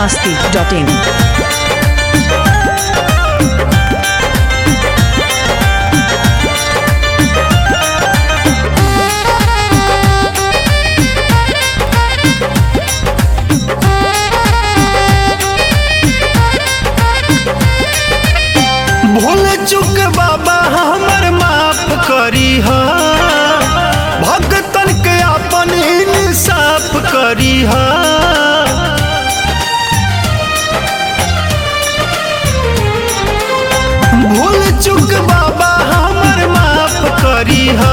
masti.in. भूल चुक बाबा हमर माफ करी हा भगतन के अपन इंसाफ करी हा भूल चुक बाबा हमर माफ करी हा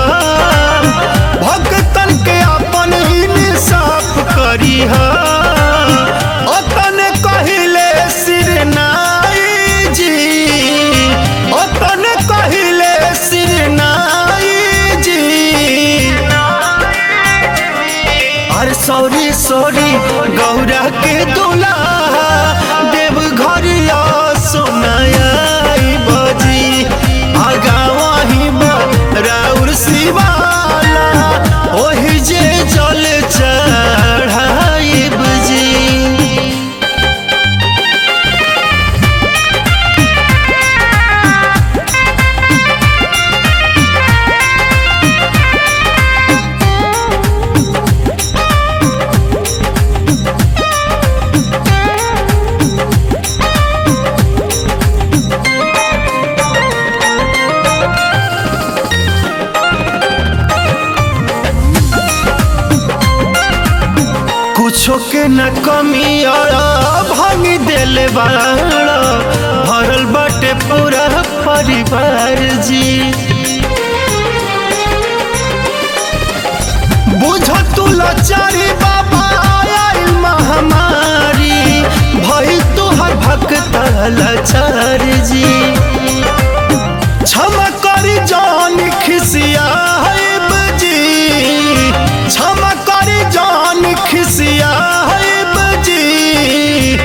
भगतन के अपन इंसाफ करी हा ओतन कहिले सिर नाई जी ओतन कहिले सिर नाई जी अरे सॉरी सॉरी गौरा के दुल्हा देव घरिया सोनाया बजी आगावा ही राउर शिवाला ओही जे जल चढ़ाई बजी कुछो के न कमी और भांग देले बाड़ा भरल बाटे पूरा परिवार जी बुझ तू लाचारी बाबा आयल महामारी भई तोहर भक्त लाचार जी क्षमा करी जान खिसिया है बजी क्षमा करी जान खिसिया है बजी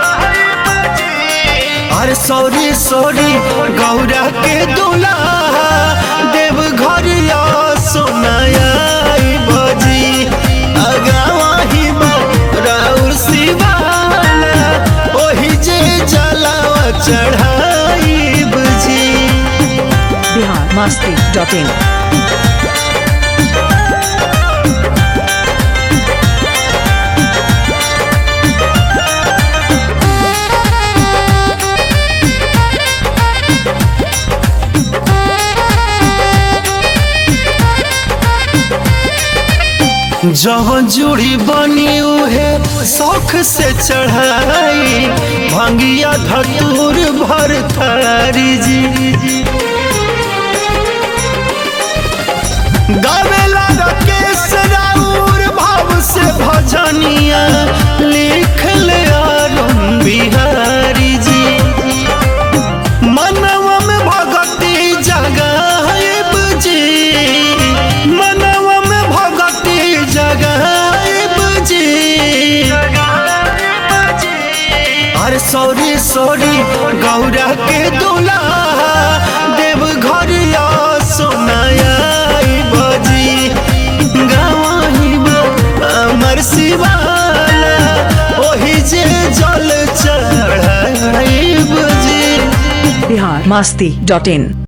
अरे सॉरी सॉरी गौरा के दुल्हा देव घरिया सोनाया बजी अगावा ही राउर शिवाला ओही जे जलावा चढ़ाई बजी Bihar masti.in. जवन जुड़ी बनी उहे शौख से चढ़ाई भंगिया धतूर भर थारी जी गावेला राकेश राउर भाव से भजनिया लिख ले अरुण बिहारी जी मनवा में भगती जगाइब जी मनवा में भगती जगाइब जी अरे सॉरी सॉरी गौरा के दुल्हा देव घरिया सोनाया बजी गवाही अमर शिवाला ओही जे जल चढ़ाई बजी Bihar masti.in.